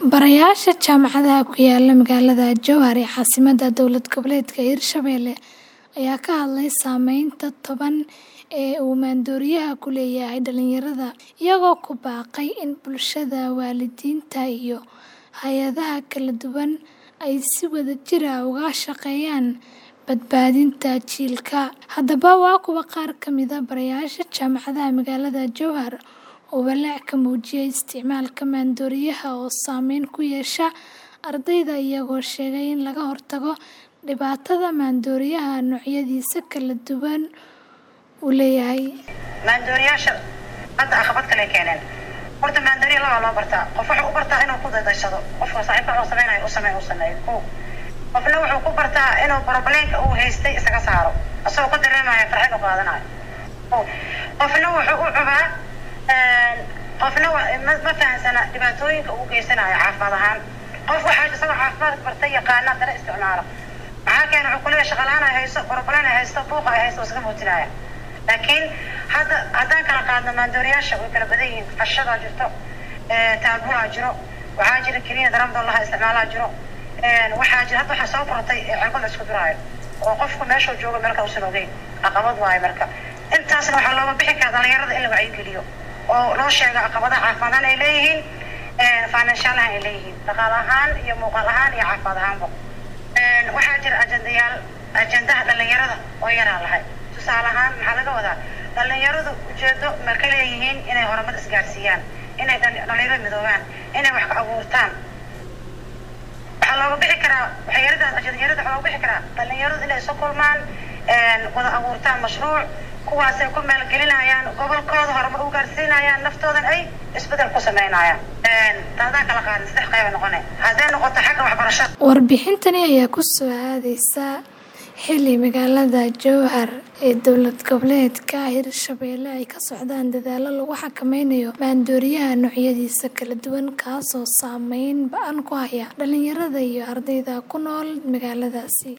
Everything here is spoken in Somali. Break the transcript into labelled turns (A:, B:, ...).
A: Barayaasha jaamacadaha ku yaala magaalada Jowhar ee caasimadda dowlad goboleedka Hirshabelle ayaa ka hadlay saameynta taban ee uu maandooriyaha ku leeyahay dhalinyarada, iyagoo ku baaqay in bulshada, waalidiinta iyo hay'adaha kala duwan ay si wadajir ah uga shaqeeyaan badbaadinta jiilka. Haddaba, waa kuwan qaar ka mid ah barayaasha jaamacadaha magaalada Jowhar oo walaac ka muujiyay isticmaalka maandooriyaha oo saameyn ku yeesha ardayda, iyagoo sheegay in laga hortago dhibaatada maandooriyaha noocyadiisa kala duwan uu leeyahay.
B: maandooriyaasha hadda caqabad kale keeneen horta maandooriya laba loo bartaa qof wuxuu u bartaa inuu ku dadaysado qofka saaxiibka wuxuu sameynayo u sameeyo u sameeyo ko qofna wuxuu ku bartaa inuu problemka uu haystay isaga saaro asagoo ku dareemaya farxad u qaadanayo ko qofna wuxuu u cubaa qofna ma ma fahansana dhibaatooyinka uu geysanayo caafimaad ahaan qof waxaa isagoo caafimaad bartay yaqaana haddana isticmaalo maxaa keena wuxuu kuleeyahay shaqa la-aan ay haysto problem ay haysto buuq ay haysto iskaga muujinaya laakiin hadda haddaan kala qaadno maandooriyaasha way kala badan yihiin fashadaa jirto taabulaa jiro waxaa jira keliya daramdollaha isticmaalaa jiro waxaa jira hadda waxaa soo kortay cirbad la isku duraayo oo qofku meeshuu joogo meel kale usan ogeyn caqabad waayo marka intaasna waxaa looga bixi karaa dhalinyarada in la wacyigeliyo oo loo sheego caqabadaha caafimaad ay leeyihiin financial ahaan ay leeyihiin dhaqaale ahaan iyo muuqaal ahaan iyo caafimaad ahaanba waxaa jira ajendayaal ajendaha dhalinyarada oo yaraa lahay tusaale ahaan maxaa laga wadaa dhalinyaradu ujeedo ma ka leeyihiin inay horumar isgaarsiiyaan inay dhalinyaro midoobaan inay wax ka abuurtaan waxaa looga bixi karaa waxyaradaas ajendayarada waxaa looga bixi karaa dhalinyaradu inay isu kulmaan wada abuurtaan mashruuc kuwaasay ku maalgelinayaan gobolkooda horumar u gaarsiinayaan naftoodan ay isbedel ku sameynayaan taadaan kala qaadin saddex qayba noqone hadday noqoto xagga waxbarashada
A: Warbixintani ayaa ku soo aadaysa xilli magaalada Jowhar ee dowlad goboleedka Hirshabelle ay ka socdaan dadaallo lagu xakameynayo maandooriyaha noocyadiisa kala duwan kaasoo saameyn ba'an ku haya dhalinyarada iyo ardayda ku nool magaaladaasi.